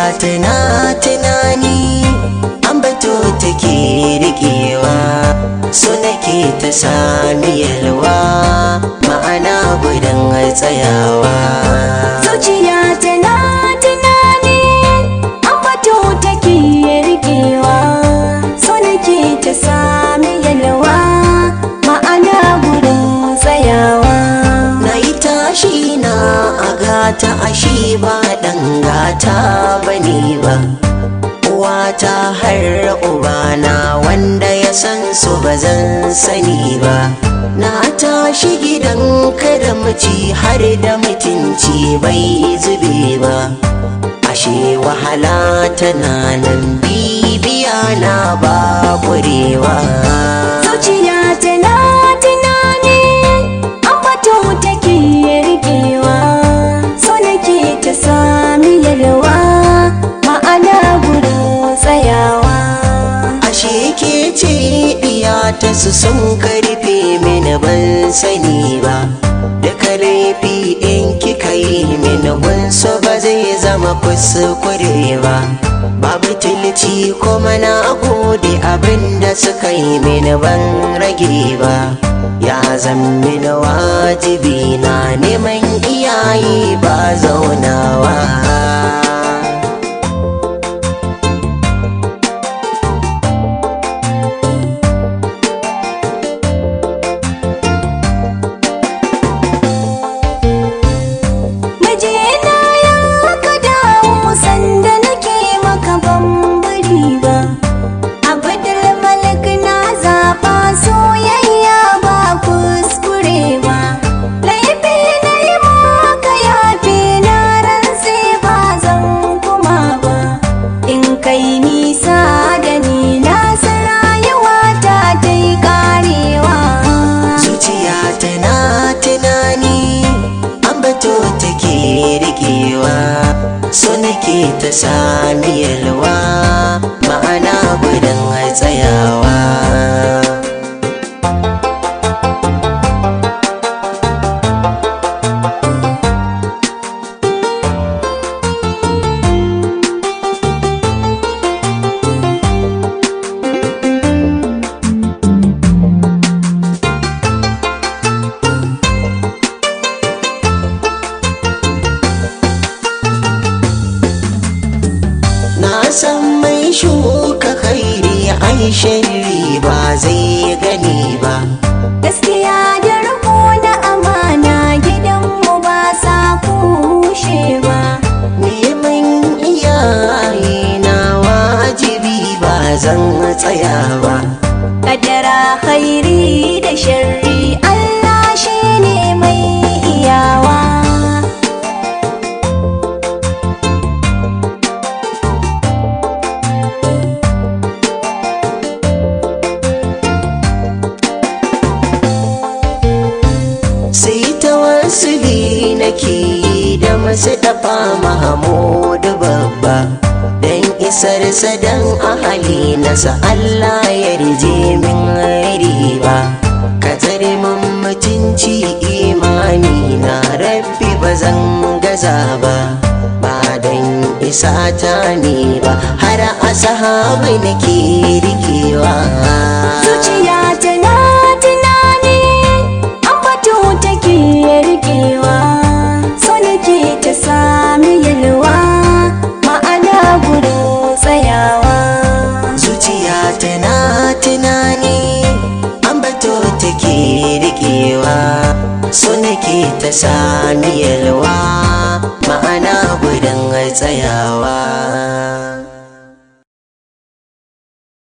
tana tunani an bato take rikewa so nake ta sami yalwa ma'ana gudun tsayawa zuciya tana tunani ambato take rikewa so nake ta sami yalwa ma'ana gurin tsayawa na yi tashi na a gata ashe ba ɗan gata bane ba uwata har ubana wanda ya san su ba zan sani ba na tashi gidan kada mace har da mutunci bai zube ba ashe wahala tana nan bibiya na ba kurewa zuciya tana tunani ambato take rikewa so nake ta sami yalwa ma'ana gurin tsayawa ashe ke ce diya ta su sun karfe mini ban sani ba duka laifi in kika yi mini gunsu ba zai zama kuskure ba babu tilci kuma na gode abin da suka yi mini ban rage ba ya zan mini wajibi na neman iyaye ba zaunawa Mijina ya ka dawo sanda nake maka bambari ba Abdul Malik na zaba soyayya ba kuskure ba Laifi na yi maka yafi na rantse ba zan kuma ba In kai nisa da ni na san rayuwa ta ta yi karewa zuciya tana tunani an bato take rikewa so nake ta sami yalwa ma'ana gudun tsayawa na san mai shuka kairi ai sharri ba zai gani ba gaskiya da riko na amana gidanmu ba sa kushe ba neman iyaye na wajibi ba zan tsaya ba kadara hairi da sharri Allah shi ne mai iyawa sai ta wasu nake yi da masu dafa mahamudu babba don isar sadan ahali nasa Allah ya rije min riba ka tsare min mutunci imani na rabbi ba zan gaza ba ba don isa ta ne ba har a sahabai nake rikewa zuciya tana tunani ambato take rikewa so nake ta sami yalwa ma'ana gurin tsayawa zuciya tana tunani an bato take rikewa so nake ta sami yalwa ma'ana gudun tsayawa